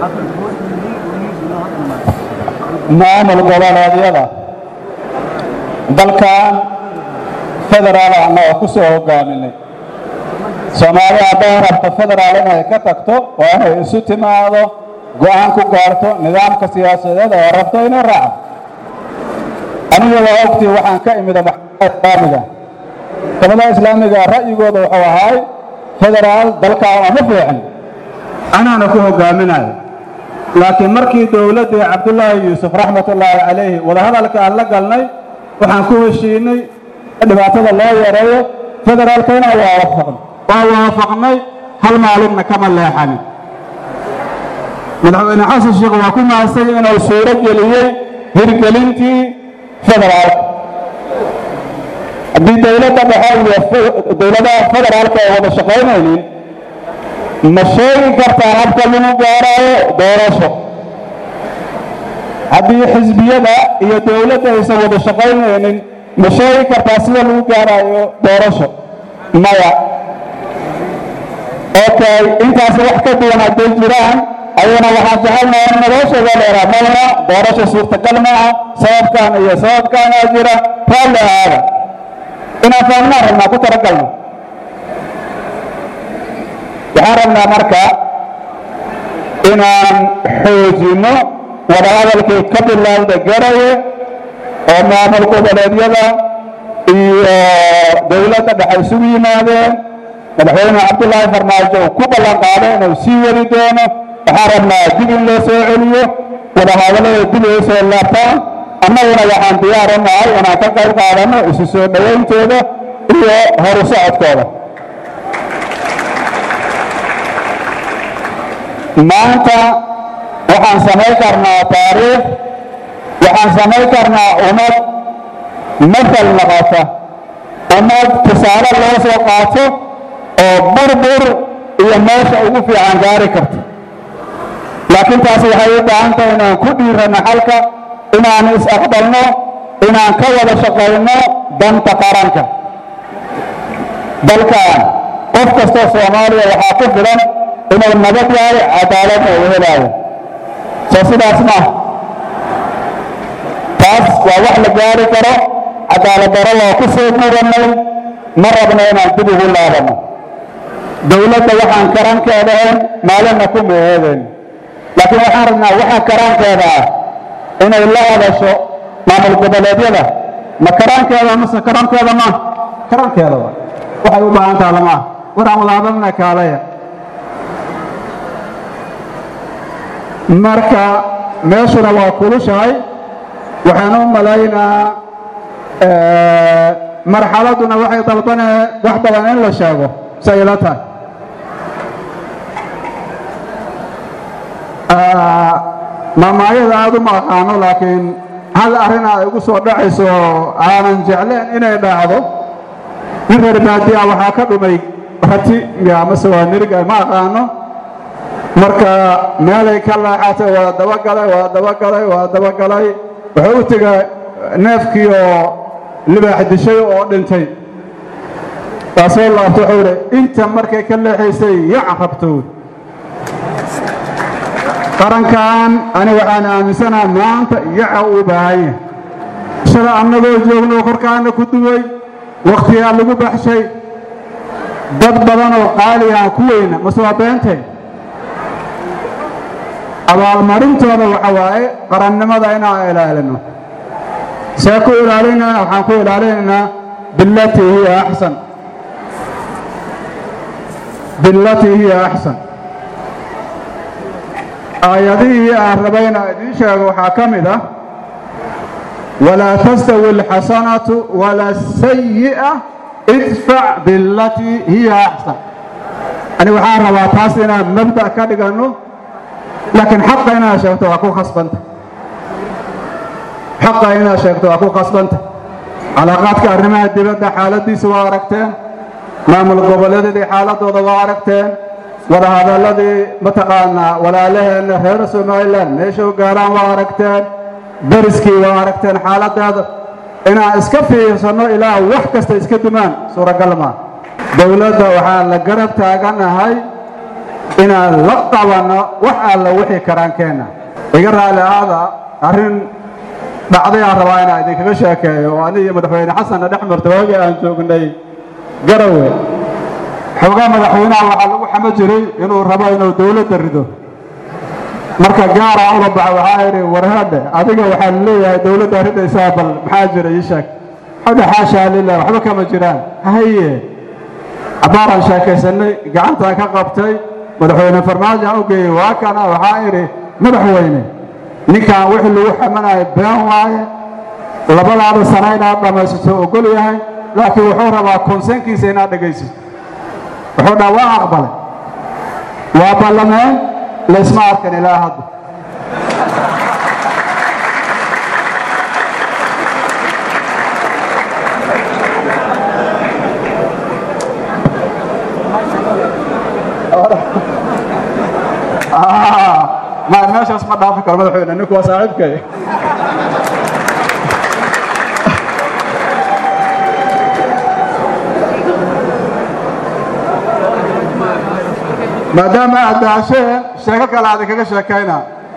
maamul goboleedyada dalkan federaal annaga ku soo hogaaminay soomaaliya hadday rabto federaal inay ka tagto waa inay isu timaado go'aan ku gaarto nidaamka siyaasadeed oo rabto inay raacdo aniga waa ogtii waxaan ka imida maxkamada islaamiga maxkamadaha islaamiga ra'yigooda wuxuu ahaay federaal dalkaa uma fiicin anaana ku hogaaminayo laakiin markii dowladdii cabdullaahi yuusuf raxmatullaahi calayhi wadahadalka aan la galnay waxaan ku heshiinay dhibaatada loo yareeyo federaalka inaan waafaqno waa waafaqnay hal maalinna kama leexanin madaxweyne xasan sheekh waa ku mahadsan inuu suuro geliyey hirgelintii federaalka haddii dowladda dhexe iyo dowladaha federaalka ay wada shaqaynaynin ma sheegi kartaa habka lagu gaaraayo doorasho haddii xisbiyada iyo dowladda aysan wada shaqaynaynin ma sheegi kartaa sida lagu gaaraayo doorasho maya okay intaas wax ka duwan hadday jiraan ayana waxaan jecelnaha in noloshooda dheeraa mayna doorasho suurtagal maaha sababkan iyo sababkaanaa jira raalli ahaada inaan fahmnaan rabnaa ku talagalno waxaan rabnaa marka inaan xoojinno wadahadalkii ka bilowda garaye oo maamul goboleedyada iyo dowladda dhexe isugu yimaadeen madaxweyne cabdullaahi farmaajo uu ku ballan qaaday inuu sii wadi doono waxaan rabnaa dib in loo soo celiyo wadahadallada dib ay soo laabtaan annaguna waxaan diyaar u nahay inaan ka qayb qaadanno isu soo dhowayntooda iyo horu socodkooda maanta waxaan samayn karnaa taariikh waxaan samayn karnaa ummad masal noqota ummad tusaale loo soo qaato oo burbur iyo meesha ugu fiican gaari karta laakiin taasi waxay u baahan tahay inaan ku dhiiranno xalka inaan is-aqbalno inaan ka wada shaqayno danta qaranka dalkan qof kastoo soomaaliya waxaa ku filan inuu nabad yahay cadaaladna uu helaayo soo sidaas maaha taas waa wax la gaari karo cadaalad daro loo ku soo guurannay ma rabno inaan dib ugu laabanno dowladda waxaan karankeedahayn maalinna ku meeheedayn laakiin waxaan rabnaa waxa karaankeeda ah inay la hadasho maamul goboleedyada ma karaankeeda mase karankeeda ma karankeeda wa waxay u baahan taha lama ah waraan wada hadalna kaalaya marka meeshuna waa kulushahay waxaan u malaynaa marxaladduna waxay dalbanee wax badan in la sheego say ila tahay maamaayada aada uma aqaano laakiin hal arrin ay igu soo dhacayso aanan jecleen inay dhacdo nin reer baadiya waxaa ka dhumay rati miya amase waa niriga ma aqaano marka meelay ka leexatay waa dabagalay waa dabagalay waa dabagalay wuxuu u tegay neefkii oo libaax dishay oo dhintay taasoo laabto wuxuu idhi inta markay ka leexaysay yac rabto qarankan ani waxaan aaminsanaha maanta yaca uu baahan yahay shala annagoo joogno korkaana ku duway wakhtigaa lagu baxshay dad badan oo qaaligaan ku weyna mase waa beentay abaalmarintooda waxa waaye qarannimada inaan ilaalino see ku ilaalinayna waxaan ku ilaalinaynaa bilatii hiya axsan bilatii hiya axsan aayadihii aan rabayna idiin sheego waxaa ka mid ah walaa tastawi alxasanatu wala asayi'a idfac bilatii hiya axsan ani waxaan rabaa taas inaan mabda' ka dhiganno laakiin xaqa inaad sheegto waa ku khasbanta xaqa inaad sheegto waa ku khasbanta calaaqaadka arrimaha dibadda xaaladdiisa waa aragteen maamul goboleedyadii xaaladooda waa aragteen wadahadalladii mataqaanaa walaalaheenna reer somalilan meesha u gaaraan waa aragteen dariskii waa aragteen xaaladeeda inaan iska fiirsanno ilaa wax kasta iska dumaan suuragal maa dowladda waxaan la garab taaganahay inaan la qabanno wax alla wixii karaankeenna iga raalli aada arrin dhacday aan rabaa inaan idinkaga sheekeeyo oo aniga iyo madaxweyne xasanna dhex marta waagii aan joognay garawe xoogaa madaxweynaha waxaa lagu xamo jiray inuu rabo inuu dowladda rido marka gaara ula baxa waxaa idhi warhadhe adiga waxaa leeyahay dowladda ridaysaa bal maxaa jira ii sheeg xodhe xaashaa lilah waxba kama jiraan haye cabbaaraan sheekaysanay gacantaan ka qabtay madaxweyne farmaajo aan u geeyey waa kana waxaa idhi madaxweyne ninkan wixii lagu xamanayo been waaye labadaada sana inaad dhammaysato ogol yahay laakiin wuxuu rabaa konsenkiisa inaad dhegaysato wuxuu dhaa waa aqbalay waa ballameen laysma arkan ilaa hadda ma meeshaas ma dhaafi karo madaxweyne ninku waa saaxiibkay maadaama aad daasheen sheeko kale aad kaga sheekayna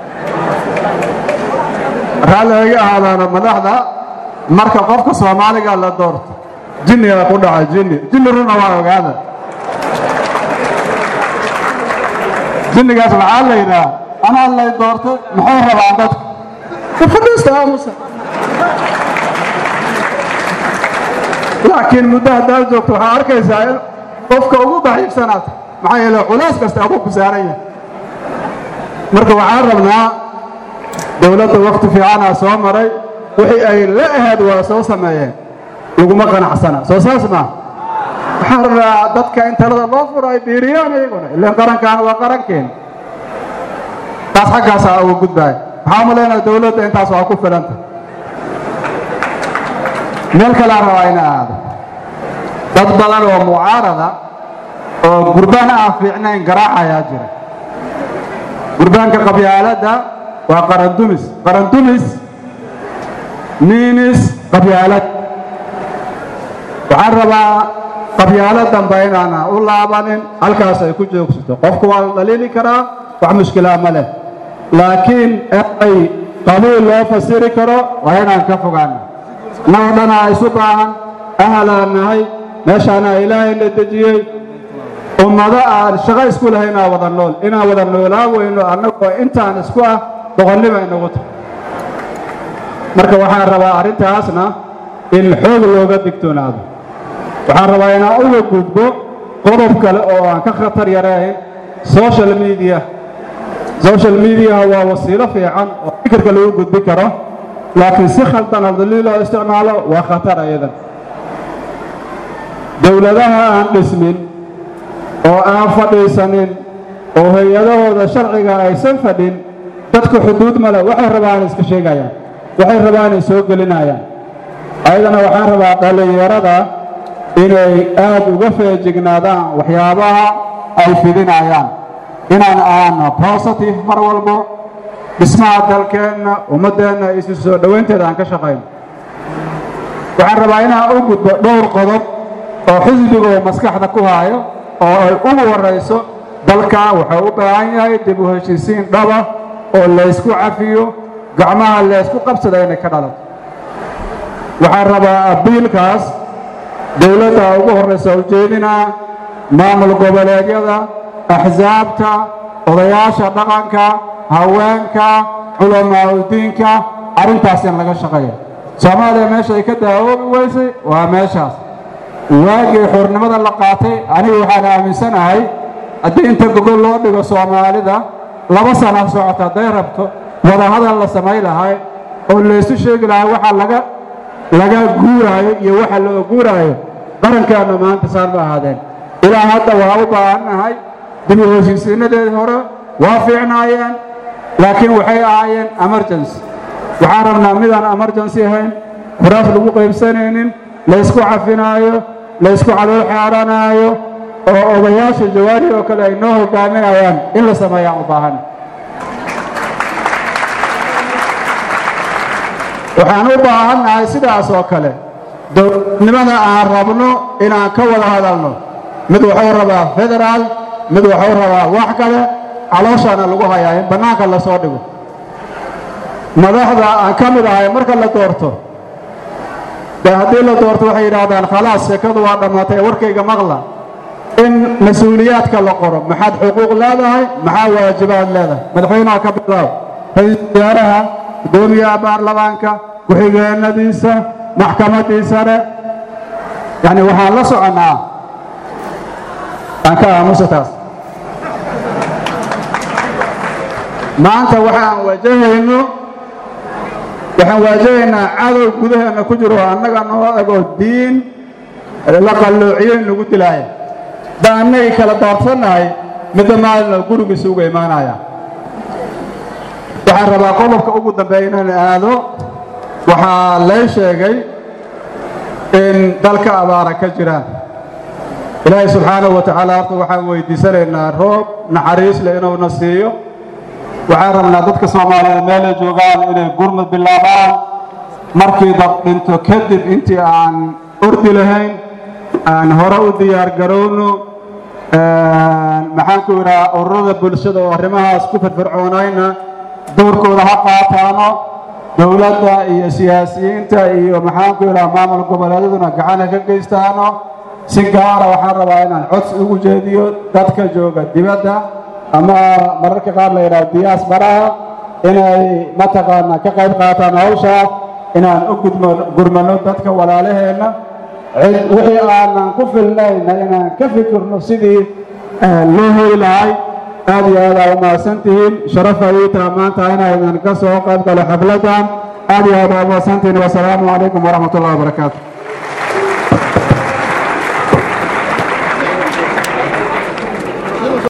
raalli iga ahaadaana madaxda marka qofka soomaaliga la doorto jinniga ku dhaca jinni jinni runa waa ogaada jinnigaas waxaa la yidhaha anaa lay doortay muxuu rabaan dadka fadhiista aamusa laakiin muddo haddaad joogto waxaa arkaysaa in qofka ugu daciifsanaata maxaa yeele culays kasta aduu ku saaran yahay marka waxaan rabnaa dowladda wakti fiicanaa soo maray wixii ay la ahayd waa soo sameeyeen laguma qanacsana soo saas maa waxaan rabnaa dadka in talada loo furo ay biiriyaan iyaguna ilaan qarankaana waa qarankeena taas xaggaasaa uga gudbaaya waxaa umalaynaya dowladda intaas waa ku filanta meel kalea rabaa ina aado dad badan oo mucaarada oo gurbaan aan fiicnayn garaacayaa jira gurbaanka qabyaaladda waa qarandumis qarandumis niinis qabyaalad waxaan rabaa qabyaalo dambe inaana u laabanin halkaas ay ku joogsato qofku waa la dhaliili karaa wax mushkilaa ma leh laakiin ay qabiil loo fasiri karo waa inaan ka fogaana noo dhanaa isu baahan ahalaan nahay meeshaana ilaahayna dejiyey ummado aan shaqo isku lahaynaa wada nool inaan wada noolaa weyno annagoo intaan isku ah boqonnimo inagu tahay marka waxaan rabaa arrintaasna in xoog looga digtoonaado waxaan rabaa inaan uga gudbo qodob kale oo aan ka khatar yarayn social media social mediaha waa wasiilo fiican oo fikirka lagu gudbi karo laakiin si khaldan hadalii loo isticmaalo waa khatar ayadan dowladaha aan dhismin oo aan fadhiisanin oo hay-adahooda sharciga aysan fadhin dadku xuduud male waxay rabaan iska sheegayaan waxay rabaan ay soo gelinayaan ayadana waxaan rabaa dhallinyarada inay aad uga feejignaadaan waxyaabaha ay fidinayaan inaan aana positive mar walbo dhismaha dalkeenna ummaddeenna isu soo dhowaynteeda aan ka shaqayno waxaan rabaa inaan u gudbo dhowr qodob oo xisbigoo maskaxda ku haayo oo ay ugu horrayso dalka wuxuu u baahan yahay dib u heshiisiin dhaba oo laysku cafiyo gacmaha laysku qabsada inay ka dhalato waxaan rabaa abiilkaas dowladda ugu horraysa ujeedinaa maamul goboleedyada axsaabta odayaasha dhaqanka haweenka culamaauddiinka arrintaas in laga shaqeeyo soomaaliya meesha ay ka daawoobi weysay waa meeshaas waagii xurnimada la qaatay anigu waxaan aaminsanahay haddii inta gogol loo dhigo soomaalida laba sana socota hadday rabto wadahadal la samay lahay oo laysu sheegi lahay waxa laga laga guuraayo iyo waxa loo guuraayo qarankaanna maanta saan ma ahaadeen ilaa hadda waa u baahannahay dib u heshiisiinadeedii hore waa fiicnaayeen laakiin waxay ahaayeen emergency waxaan rabnaa midaan emergency ahayn kuraas lagu qaybsanaynin laysku cafinaayo laysku calool xeeranaayo oo odayaasha jawaari oo kale ay noo hogaaminayaan in la sameeyaan u baahan waxaan u baahannahay sidaas oo kale dowladnimada aan rabno inaan ka wada hadalno mid wuxuu rabaa federaal mid waxuu rabaa wax kale calooshana lagu hayaa in bannaanka lasoo dhigo madaxda aan ka mid ahay marka la doorto dee haddii la doorto waxay yidhaahdaan khalaas sheekadu waa dhammaatay warkayga maqla in mas-uuliyaadka la qoro maxaad xuquuq leedahay maxaa waajibaad leedahay madaxweynaha ka bilaab ra-iisul wasaaraha guddoomiyaha baarlamaanka ku-xigeenadiisa maxkamaddii sare yacni waxaan la soconnaa aan ka aamusa taas maanta waxaan wajahayno waxaan waajahaynaa cadow gudaheenna ku jiro annaga noo ego diin la qalloociyo in lagu dilaaya da annagii kala doorsannahay midda maalina gurigiisa uga imaanaya waxaan rabaa qodobka ugu dambeeya inaan aado waxaa lay sheegay in dalka abaara ka jiraan ilaahay subxaanahu wa tacaala horta waxaan weydiisanaynaa roob naxariis leh inuuna siiyo waxaan rabnaa dadka soomaaliyeed meelay joogaan inay gurmud bilaabaan markii dad dhinto kadib intii aan ordi lahayn aan hore u diyaar garowno maxaan ku idhaha ururada bulshada oo arrimahaas ku firfircoonayna doorkooda ha qaataano dowladda iyo siyaasiyiinta iyo maxaan ku idhaha maamul goboleedyaduna gacana ka geystaano si gaara waxaan rabaa inaan codsi ugu jeediyo dadka jooga dibadda ama mararka qaar la yidhaha diyaas baraha inay mataqaanaa ka qayb qaataan hawshaas inaan u gudmo gurmano dadka walaalaheenna wixii aanan ku filnayna inaan ka fikirno sidii loo heli lahay aad iyo aad aa umahadsan tihiin sharafa ii taha maanta inaynan ka soo qayb galo xafladdan aad iyo aad aa umahadsan tihiin wasalaamu calaykum waraxmat ullahi wabarakaatu